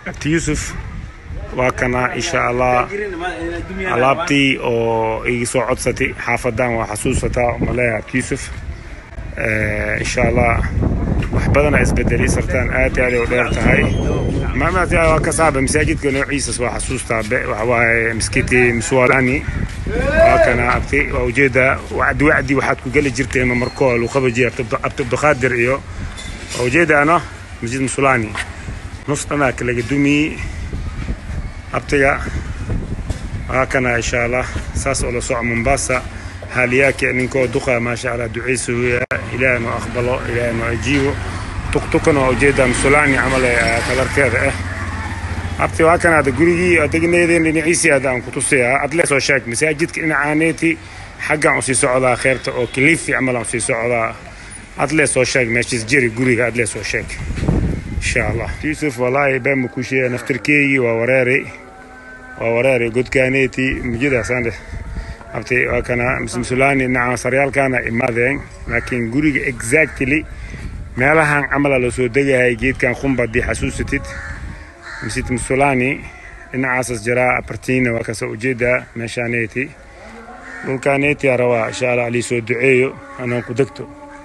abti yuusuf waa kana insha allah alaabtii oo iga soo codsatay xaafadan waa xasuusataa maleeya abti yuusuf insha allah wax badana isbedelay sartaan aad iyo aad ay u dheer tahay maamaati waa ka saaba masaajidka noociisas waa xasuustaa be waxa waaye miskiti mswalani waa kana abti waa ujeeda wacdi wacdi waxaad ku geli jirteen mamarkoo luqabaji abti abdulqaadir iyo waa ujeedaano masjid musulani nus dhanaa kalaga dumiyey abtiga waa kana insha allah saas oo la soco mombasa haaliyaaki ninkoo duqa maasha allah duceysa weya ilaahay noo aqbalo ilaahay noo ajiibo tuktukana waa ujeedaa musulani camal ee kalarkeeda ah abti waa kan ada gurigii adegneedeen dhinaciisii ada aan ku tusiyaa adle soo sheeg masaajidka dhinacaaneeti xaggaan usii socdaa kheerta oo kilifi camal aan usii socdaa adle soo sheeg meeshiis jiri guriga adle soo sheeg insha allah yuusuf wallaahi been ku sheegay naftirkeygii waa wareeray waa wareeray godkaaneeti mujidaasaan abti waa kana musulaani dhinaca saryaalkaana imaadeen laakiin guriga exactly meelahan camala loo soo degahay geedkan khumba haddii xasuusatid masjid musulani dhinacaasas jiraa apartina waa kasa ujeedaa meeshaaneeti dhulkaaneeti rabaa insha allah alii soo duceeyo anaan ku degto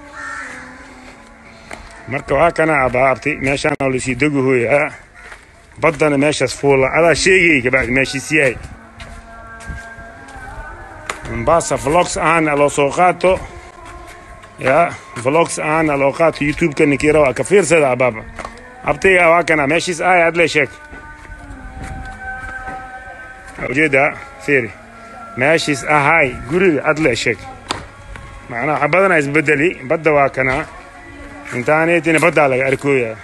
marka waa kana abaabti meeshaan oo lasii degahoyaa baddana meeshaas fuula adaa sheegay kabacdi meeshiis yahay mombasa vlogs ahaana loo soo qaato ya vlogs ahaana loo qaato youtube-ka ninkii rabaa ka fiirsada abaaba abtiga waa kana meeshiis ahay adle sheeg ujeeda fiiri meeshiis ahay guriga adle sheeg macnaa waxa badana isbedeli badda waa kana intaaneetina baddaa laga arkooyaa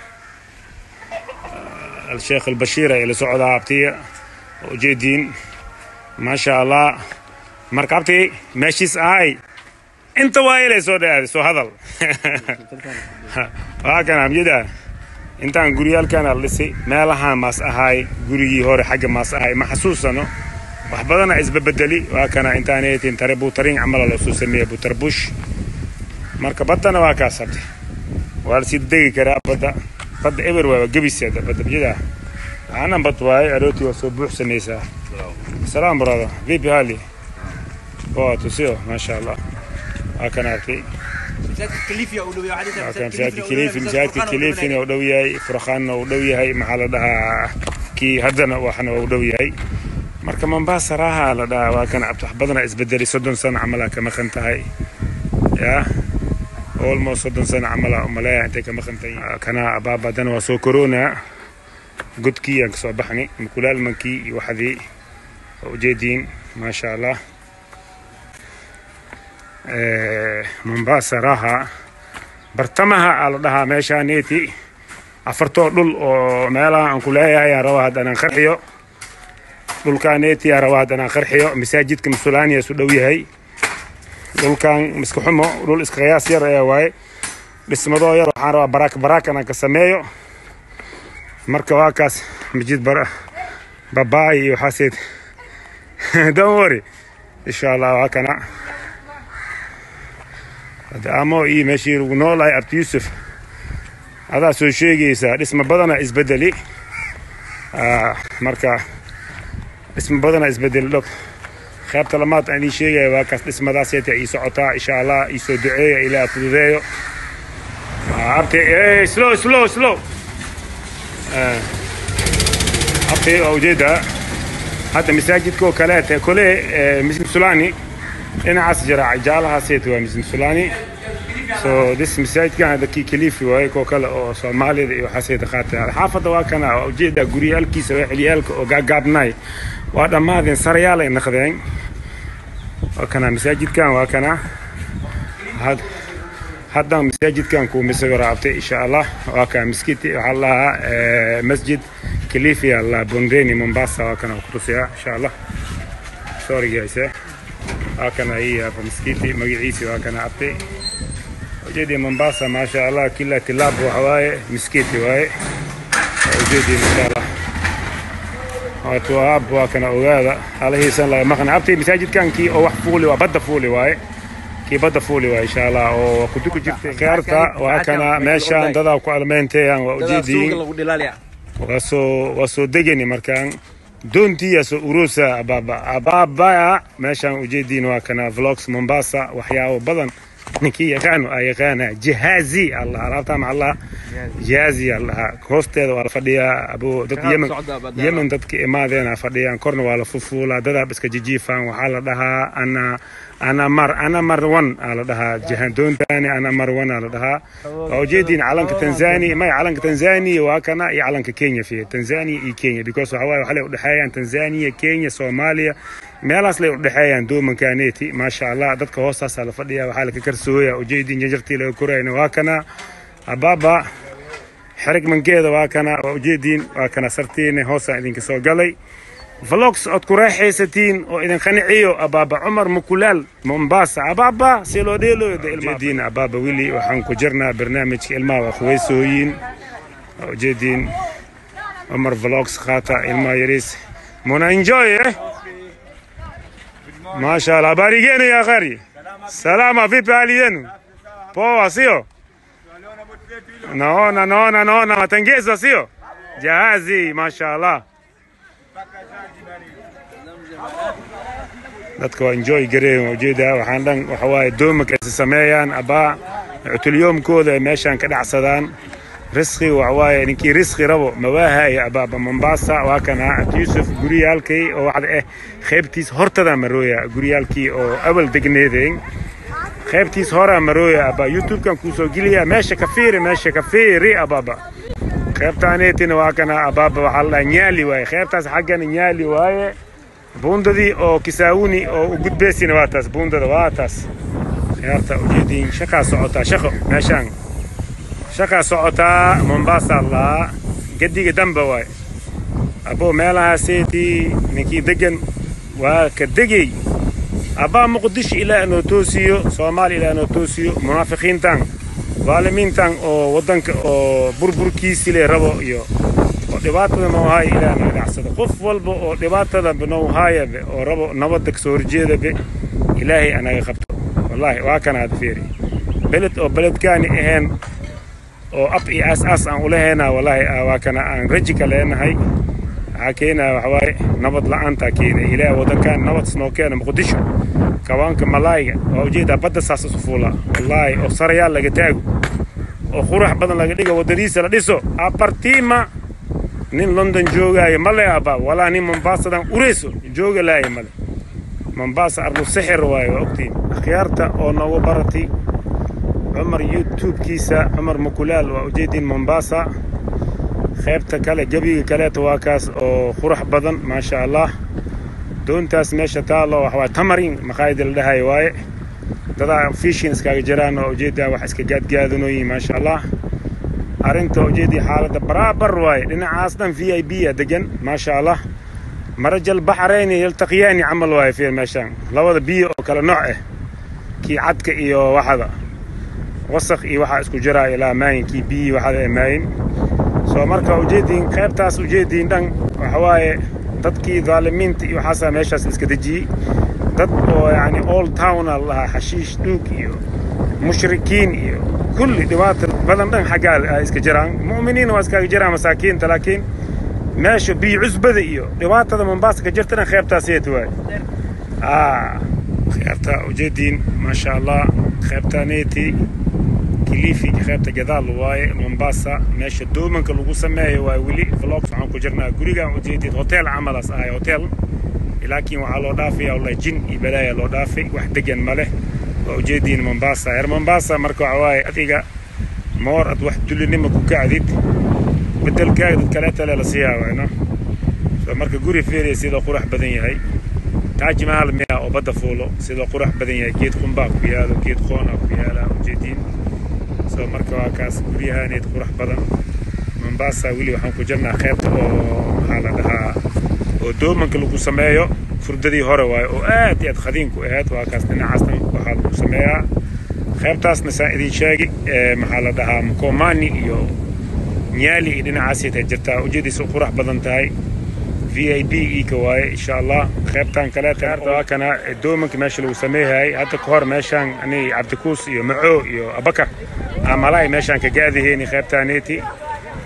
الشيخ البشير اللي سعودها عبتي وجيدين ما شاء الله مركبتي ماشيس اي انت وايلي سو ده سو هذا هاكن عم جدا intaan guryaalkana lisay meelahaan maas ahaay gurigii hore xagga maas ahaay ma xasuusano wax badana isbabedeli waa kana intaaneetin tare buutarin camala loo soo sameeya buutarbush marka baddana waa kaas habte waa lasii degi karaa badda badda eber waa gebiseeda badda biyadaa aanan bad waaye arooti waa soo buuxsanaysaa salaam brother vipi hali poa tusio maasha allah waa kan arkay waa kan masaajidka kilifi masaajidka kilifina u dhow yahay furqaanna u dhow yahay maxaa la dhahaa kii haddana waxna u dhow yahay marka mombasa raaha la dhahaa waa kan abtax badana isbedeli soddon sano camalaa ka maqan tahay yaa almost soddon sano camala umaleeya intay ka maqan tahay kana abaabadana waa soo corona godkii aan kasoo baxnay mukulaalmankii iyo waxdii waa ujeediin maasha allah mombasa raha bartamaha aa la dhahaa meeshaaneeti afartoo dhul oo meelaha aan ku leeyahay aan rabaa haddanaan qarxiyo dhulkaaneeti aan rabaa haddanaan qarxiyo masaajidka musulaaniya isu dhow yahay dhulkan miska xumo dhul iska qiyaas yar ayaa waaye dhismadoo yar waxaan rabaa baraak baraak inaan ka sameeyo marka waa kaas masjid babaay iyo waxaaseed don't worry insha allah waa kana amo iyo meeshii lagu noolahay abti yuusuf adaa soo sheegaysaa dhisma badana isbedeli marka dhisma badana isbedeli dhog qaybta lamaad aan idiin sheegaya waa kaas dhismadaaseeta ii socotaa insha allah ii soo duceeya ilaa fududeeyo abti slow slow slow abti waa ujeedaa hadda masaajidka oo kaleete kole muslim sulani dhinacaas jira jaalahaaseeta waa muslim sulani so this masaajidkan hadda kii kalifi waaye koo kale oo soomaalida iyo waxaaseeta qaata xaafadda waa kana waa ujeedaa guryaalkiisa waa xiliyaalka oo gaagaabnaay waa dhammaadeen sarayaal ay naqdeen waa kana masaajidkan waa kana haddan masaajidkan kuu misaga raabtay insha allah waa kana miskiti waxaa lahaa masjid kalifi alla bondeni mombasa waa kana kutusiyaa insha allah sorry guys waa kana hii hapa miskiti magaciisi waa kana abtay ujeedi mombasa maasha allah kila tilaab waxa waaye miskiti waaye ujeedi insha allah waatu aab waa kana ogaada halahiisan laga maqna abtay masaajidkan kii oo wax fuuli waa badda fuuli waaye kii badda fuuli waaye insha allah oo kuduku jirtay khiyaarta waa kana meeshaan dadaa ku almeynteeyaan waa ujeediin waa soo waa soo degani markaan doontiya soo urusa abaaba abaaba meeshaan ujeediin waa kana vlogs mombasa waxyaabo badan ninkii yaqaano aa yaqaana jihaazi allah alaabtaa macallah jihaazi allah hoosteeda waa la fadhiyaa abo dad yemen yemen dadka imaadeena fadhiyaan korna waa la fufuulaa dadaab iska jijiifaan waxaa la dhahaa ana ana mar ana mar one aa la dhahaa jihaan doontani ana mar one aa la dhahaa waa ujeediin calanka tanzania may calanka tanzania waa kana iyo calanka kenya fiye tanzania iyo kenya because waxa waaye waxay udhexeeyaan tanzania kenya soomaaliya meelahaas lay udhexeeyaan doomankaaneti maasha allah dadka hoostaasaa la fadhiya waxaa laka karsooya ujeediin janjartii laga korayna waa kana abaaba xerig mankeeda waa kana waa ujeediin waa kana sartiina hoosaan idinka soo galay vlogs ood ku raaxaysatiin oo idin qaniciyo abaaba cumar mukulaal mombasa abaaba si loo dheeloyujeediin abaaba wili waxaan ku jirnaa barnaamijka ilmaha waa khuweysooyin waa ujeediin cumar vlogs qaata ilmaha yariis muna enjoy eh Masha Allah. Habari gani ya khari? Salama, vipi hali yenu? Poa, sio? Naona, naona, naona matengezo, sio? Jahazi, masha Allah. dadka waa enjoy gareen ujeeda waxaan dhan waxa waaye doomanka ay sameeyaan abaa cutulyoomkooda ay meeshaan ka dhacsadaan risqi waxa waaye ninkii risqi rabo mawaahaaya abaaba mombasa waa kana abdi yuusuf guryaalkay oo waxda eh qaybtiis hortada marooya guryaalkii oo awal degneedeen qaybtiis horaa marooya abaa youtubekan kuusoo geliya meesha ka fiiri meesha ka fiiri abaaba qaybtaaneetina waa kana abaaba waxaa la dhahaa nyaali waaye qaybtaas xaggana nyaali waaye buundadii oo kisaawuni oo u gudbeysina waa taas buundada waa taas ciyaarta ujeediin shaqaa socotaa shaqo meeshaan shaqaa socotaa mombasa allaa gadiga damba waay aboo meelahaaseetii ninkii degan waa ka degey abbaa muqdisho ilaa noo toosiyo soomaaliya ilaa noo toosiyo munaafiqiintan daalimiintan oo waddanka oo burburkiisi le rabo iyo oo dhibaatada noohaaya ilaa naga dhacsado qof walba oo dhibaatada noohaayabe oo rabo nabadda kasoo horjeedabe ilaahay anaga qabto wallaahi waa kanaad fiiri beled oo beledkaani ahayn oo ab iyo aas-aas aan ulahayna wallaahi waa kana aan raji ka leenahay waxaa keenaya waxa waaye nabad la-aantaa keenaya ilaahay waddankan nabad isnoo keena muqdisho kawaanka malaayga waa ujeedaa badda saas isu fuulaa wallaahi oo sarayaal laga taago oo qurax badan laga dhigo waddadiisa la dhiso apartima nin london joogaayo male abaa walaa nin mombaasadan ureyso jooga laaya male mombaasa ardu sixir waaye waa ogtiin akhyaarta oo noogu baratay cumar youtube-kiisa cumar mukulaal waa ujeediin mombasa qaybta kale gebiga kaleeta waa kaas oo qurux badan maasha allah doontaas meesha taalo waxa waaye tamarin maqaayada la dhahayo waaye dadaa fishin iskaga jiraan oo ujeedaa wax iska gaadgaadanoyin maasha allah arrinta ujeedii xaaladda baraabar waaye dhinacaas dhan v i b a degan maasha allah marajal baxrayni yaltaqiyaani camal waaye fiir meeshaan labada biyo oo kale nooc ah kii cadka iyo waxada wasaq iyo waxaa isku jiraa ilaa maayinkii biyihii waxada ee maayin soo marka ujeediin qaybtaas ujeediin dhan waxa waaye dadkii daalimiinta iyo waxaasaa meeshaas iska dejiyey dad oo yacni all towna lahaa xashiish dhuug iyo mushrikiin iyo kulli dhibaata badan dhan xaggaa ay iska jiraan mu'miniinna waa iskaga jiraan masaakiinta laakiin meesha biyo cusbada iyo dhibaatada mombaasa ka jirta dhan qaybtaas yeet waay qaybta ujeediin maasha allah qaybtaaneeti kilifi qaybta gadaal waaye mombasa meesha doomanka lagu sameeyo waa weli vlogs waxaan ku jirnaa gurigaan ujeedid hotel camalaas ahay hotel laakiin waxaa loo dhaafaya wallahi jin iyo balaaya loo dhaafay wax degan ma leh waa ujeediin mombasa reer mombasa marka waxa waaye adiga moor ad wax dulinima ku kacdid bedelkaaga dad kaleeta le la siiyaa wayno soo marka guri fiiriya sidoo qurax badan yahay taaji mahal miya oo badda fuulo sidoo qurax badan yahay geed qumbaa ku yaalo geed qoona ku yaala ujeediin soo marka waa kaas guryahaaneed qurax badan mombasa weli waxaan ku jirnaa qaybta oo maxaa la dhahaa oo doomanka lagu sameeyo furdadii hore waaye oo aad iyo aad khadiinku ahayd waa kaas dhinacaasna waxaa lagu sameeyaa qaybtaasna saan idin sheegi maxaa la dhahaa mkomani iyo nyaali iyo dhinacaasay tahay jirtaa ujeediisa qurax badan tahay v i b ika waaye insha allah qaybtan kaleeta waa kana doomanka meesha lagu sameeyay hadda ka hor meeshaan ani cabdikuus iyo maco iyo abakar amalaay meeshaan ka gaadiheyni qaybtaaneeti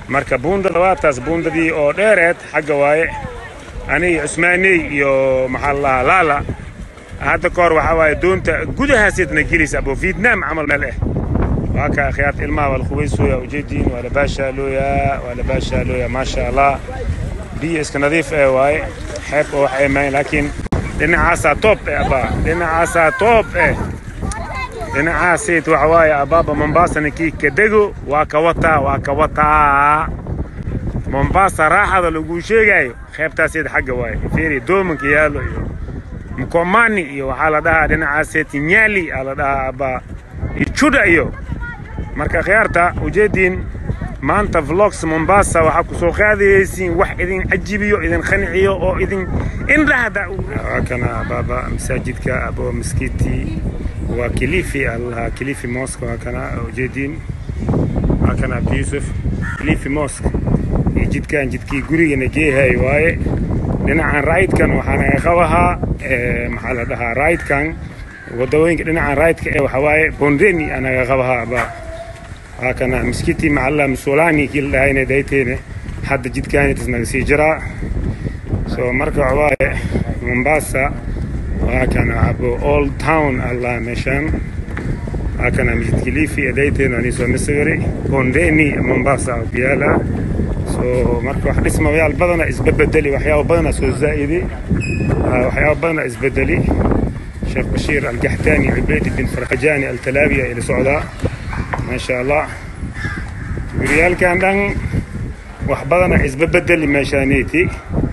marka buundada waa taas buundadii oo dheereed xagga waaye aniga cusmaaney iyo maxaa la dhahaa laala hadda ka hor waxaa waaye doonta gudahaaseedna gelaysa abo vietnam camal meel eh waa ka akhyaarta ilmaha waa la qubaysooya ujeediin waa la baashaalooyaa waa la baashaalooyaa maasha allah biyo iska nadiif eh waaye xeeb oo wax eemayn laakiin dhinacaasaa toob eh abaa dhinacaasaa toob eh dhinacaaseed waxa waaye abaaba mombasa ninkii ka dego waa ka wataa waa ka wataa mombasa raaxada laguu sheegayo qeybtaaseed xagga waaye fiiri doomanka yaalo iyo mkomani iyo waxaa la dhahaa dhinacaaseed nyali aa la dhahaa abaa iyo juda iyo marka khiyaarta ujeediin maanta vlogs mombasa waxaa ku soo qaadayaysiin wax idin cajibiyo idin qanciyo oo idin indhahda waa kana abaaba masaajidka abo miskiti waa kilifi allaha kilifi mosque waa kana ujeediin waa kana abdi yusuf kilifi mosque iyo jidkan jidkii gurigana geehay waaye dhinacan raidkan waxaa naga qabahaa maxaa la dhahaa raidkan wadawooyinka dhinacan raidka ee waxaa waaye bondeni anaga qabahaa aba waa kana miskiti macalla musolani kii la dhahayna dayteene hadda jidkaanitas naga sii jiraa so marka waxa waaye mombasa waa kana abo old town allah meeshaan waa kana masjid kilifi dayteena ani soo masawiri bondeni mombasa oo biyaala so marka wax dhismayaal badana isbabedeli waxyaaba badana soo zaa'idi waxyaaba badana isbedeli sheekh bashiir algaxtaani cubeyd bin farxajaani altalaabiya ila socdaa maasha allah guryaalkan dhan wax badana isbabedeli meeshaaniiti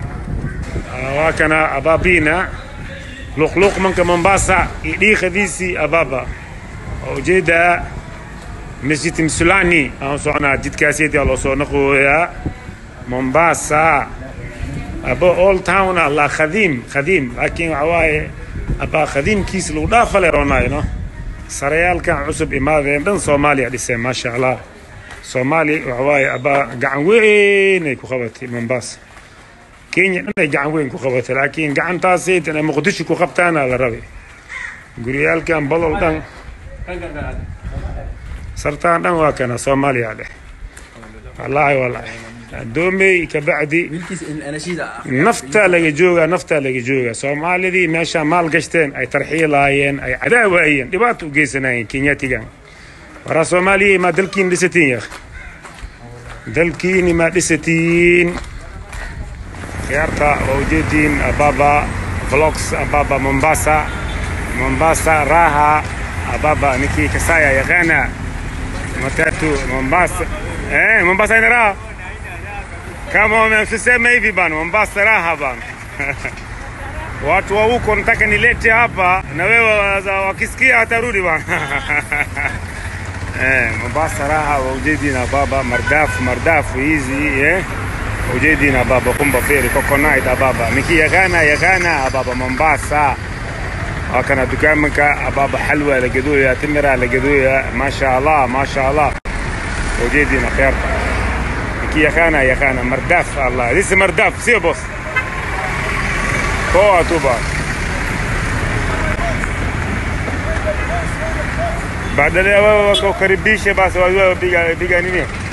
waa kana abaabina luqluqmanka mombasa iyo dhiiqadiisii abaaba oo ujeedaa masjid msulani aan soconaa jidkaaseetia loo soo naqooyaa mombasa abo old town allah khadiim khadiim laakiin waxa waaye abaa khadiimkiis lagu dhaafale roonaayo no sarayaalkan cusub imaadeen dhan soomaaliya dhiseen maasha allah soomaali waxa waaye abaa gacan weyn ay ku qabatay mombasa kenya dhan ay gacan weyn ku qabatay laakiin gacantaasayt inay muqdisho ku qabtaana la rabay guryaalkan bolol dhan sartaan dhan waa kana soomaaliya dheh wallaahi wallaahi adoomey kabacdi naftaa laga joogaa naftaa laga joogaa soomaalidii meeshaa maal gashteen ay tarxiilaayeen ay cadaawaayeen dhibaato u geysanayeen kenyatigan waraa soomaaliya maa dalkiin dhisatiin ya dalkiini maa dhisatiin ciyaarta waa ujeediin ababa vlogs ababa mombasa mombasa raha ababa ninkii kasaya yaqaana matatu mombasa eh mombasa ina raha kama umesema hivi bana mombasa raha bana watu wa huko nataka nilete hapa na wewe wakisikia watarudi bana eh mombasa raha waujedina baba mardafu mardafu hizi eh ujedina baba kumba feri coconut ababa niki yaqaana yaqaana ababa mombasa وكان دكانك أباب حلوى لقدويا تمرة لقدويا ما شاء الله ما شاء الله وجيدنا خير كي يخانا يخانا مرداف الله ليس مرداف سي بوس هو توبا بعد ذلك كريبيشه بس بيجا بيجا نيني